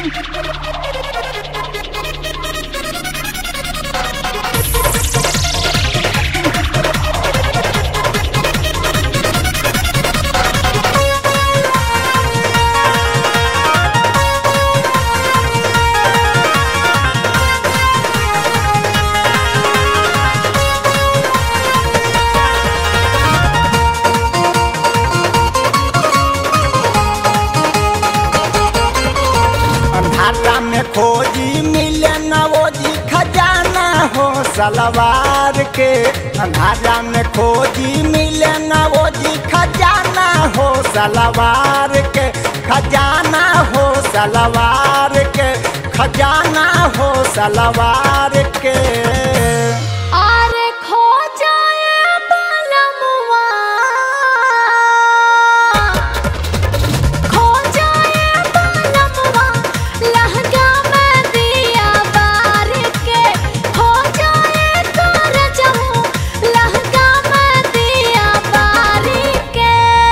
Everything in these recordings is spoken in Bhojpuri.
अंधारा में खोजी मिले न वो जी खजाना हो सलवार के अंधारा में खोजी मिले न वो जी खजाना हो सलवार के खजाना हो सलवार के खजाना हो सलवार के आरे खो जाए बालमुआ खो जाए बालमुआ लहंगा में दिया बार के खो जाए कर जाऊं लहंगा में दिया बार के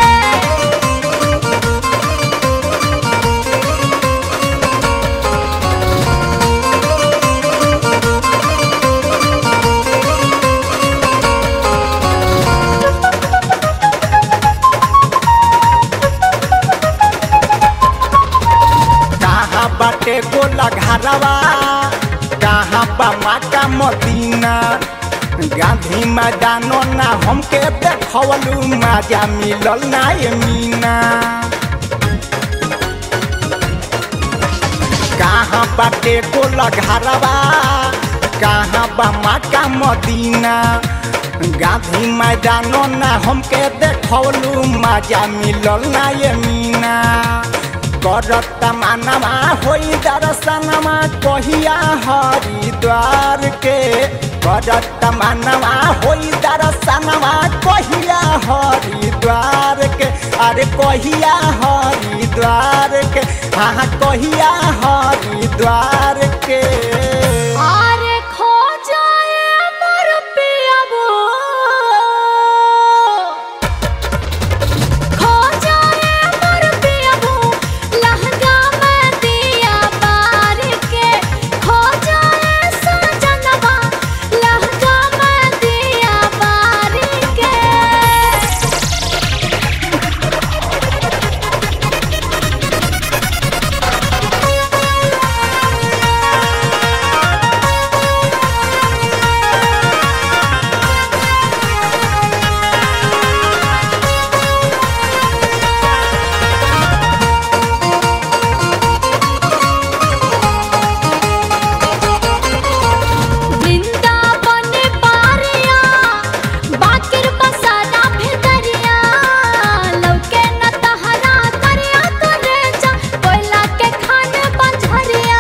कहाँ बाटे गोला घरवा कहाँ बा माका मदीना गांधी मैदानो ना हमके देखवलू मजा मिलल ना ये मीना कहाँ बाटे गोला घरवा कहाँ बा माका मदीना गांधी मैदानो ना हमके देखवलू मजा मिलल ना ये मीना करत मानवा होई दर्शनमा कहिया हरिद्वार के करत मानवा होई दर्शनमा कहिया हरिद्वार के अरे कहिया हरिद्वार के हाँ कहिया हरिद्वार के आरे खो जाए मोर पियाबो खो जाए मोर पियाबो लहंगा में दिया बार के खो जाए सजनवा लहंगा में दिया बार के वृंदावन पारिया बाकिर बसाना भितरिया लौके न तहरा करिया करे जा कोयला के खान बंझरिया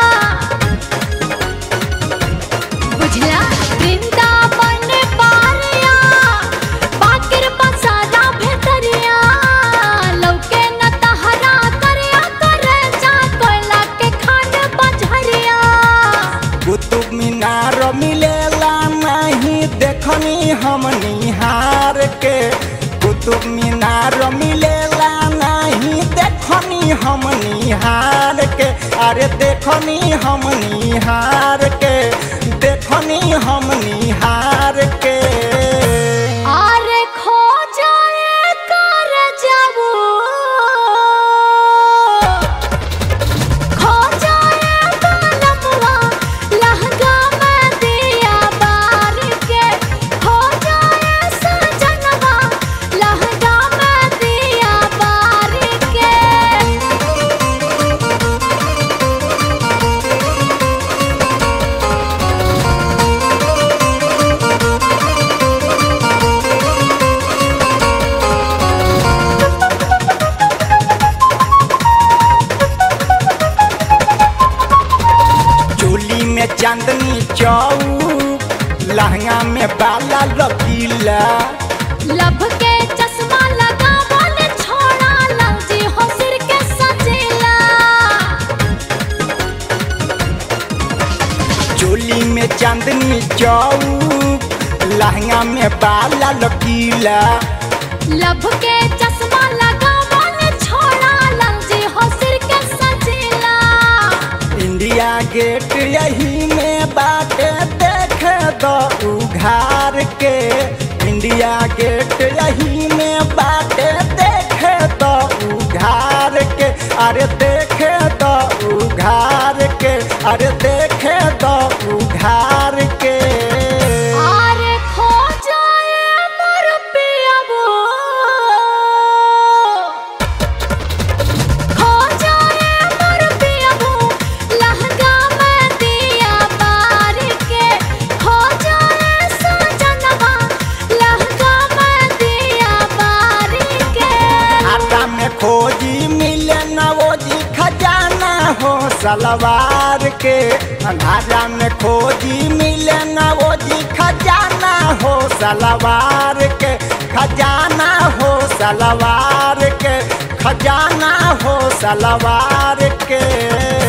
बुझला वृंदावन पारिया बाकिर बसाना भितरिया लौके न तहरा करिया करे जा कोयला के खान बंझरिया कुतुब मीनार मिलेला नहीं देखनी हम निहार के कुतुब मीनार मिलेला नहीं देखनी हम निहार के अरे देखनी हम निहार के देखनी हम निहार के आरे खो जाए कर जाबू खो जाए बालमुआ लहंगा में दिया बार के खो जाए सजनवा लहंगा में दिया बार के चोली में चांदनी चौक लहंगा में बाला लकीला लब के चश्मा लगा बोले छोड़ा लंजी हो सिर के सजेला चोली में चांदनी चौक लहंगा में बाला लकीला लब के चश्मा लगा बोले छोड़ा लंजी हो सिर के सजेला इंडिया गेट यही में बाटे देख दो उघार के इंडिया गेट यही में बाटे देख दो उघार के अरे देख दो उघार के अरे देख दो उघार के आरे खो जाए मोर पियाबो खो जाए मोर पियाबो लहंगा में दिया बार के खो जाए सजनवा लहंगा में दिया बार के आटा में खोजी मिले न वो जी खजाना हो सलवार के अंधारा में खोजी मिले न वो जी खजाना हो सलवार के खजाना हो सलवार के खजाना हो सलवार के